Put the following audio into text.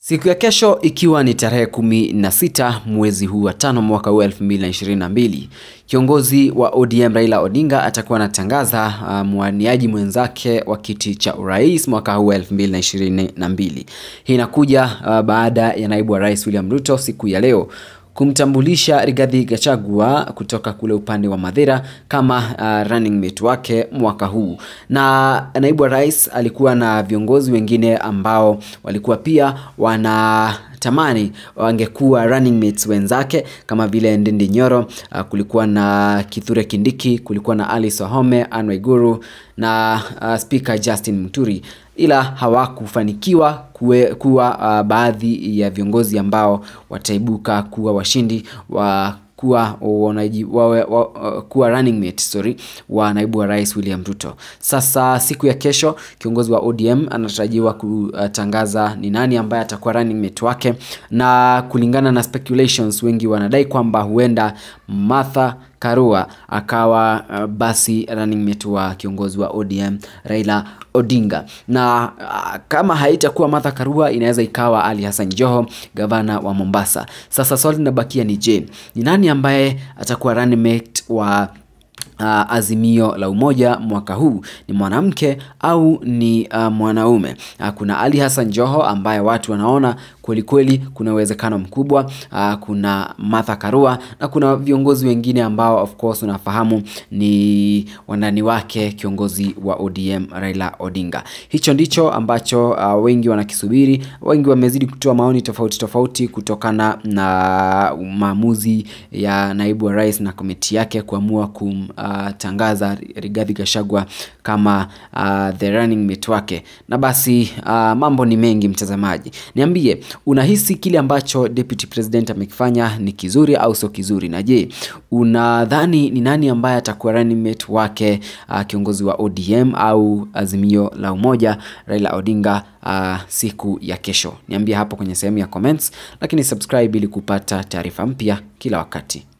Siku ya kesho ikiwa ni tarehe kumi na sita mwezi huu wa tano mwaka huu 2022, kiongozi wa ODM Raila Odinga atakuwa anatangaza uh, mwaniaji mwenzake wa kiti cha urais mwaka huu 2022. Hii inakuja uh, baada ya naibu wa rais William Ruto siku ya leo kumtambulisha Rigathi Gachagua kutoka kule upande wa Mathira kama uh, running mate wake mwaka huu, na naibu wa rais alikuwa na viongozi wengine ambao walikuwa pia wana tamani wangekuwa running mates wenzake kama vile Ndindi Nyoro, uh, kulikuwa na Kithure Kindiki, kulikuwa na Alice Wahome, Anne Waiguru na uh, Speaker Justin Muturi ila hawakufanikiwa kuwe, kuwa uh, baadhi ya viongozi ambao wataibuka kuwa washindi wa kuwa wanaji, wawe, wa, uh, kuwa running mate sorry, wa naibu wa rais William Ruto. Sasa siku ya kesho kiongozi wa ODM anatarajiwa kutangaza ni nani ambaye atakuwa running mate wake, na kulingana na speculations, wengi wanadai kwamba huenda Martha Karua akawa uh, basi running mate wa kiongozi wa ODM Raila Odinga, na uh, kama haitakuwa Martha Karua inaweza ikawa Ali Hassan Joho, gavana wa Mombasa. Sasa swali linabakia ni je, ni nani ambaye atakuwa running mate wa Uh, Azimio la Umoja mwaka huu ni mwanamke au ni uh, mwanaume? Uh, kuna Ali Hassan Joho ambaye watu wanaona kweli kweli kuna uwezekano mkubwa. Uh, kuna Martha Karua na kuna viongozi wengine ambao of course unafahamu ni wandani wake kiongozi wa ODM Raila Odinga. Hicho ndicho ambacho uh, wengi wanakisubiri. Wengi wamezidi kutoa maoni tofauti tofauti kutokana na maamuzi ya naibu wa rais na komiti yake kuamua kum Uh, tangaza Rigathi Gachagua kama uh, the running mate wake. Na basi uh, mambo ni mengi mtazamaji, niambie unahisi kile ambacho deputy president amekifanya ni kizuri au sio kizuri? Na je, unadhani ni nani ambaye atakuwa running mate wake uh, kiongozi wa ODM au Azimio la Umoja Raila Odinga uh, siku ya kesho? Niambie hapo kwenye sehemu ya comments, lakini subscribe ili kupata taarifa mpya kila wakati.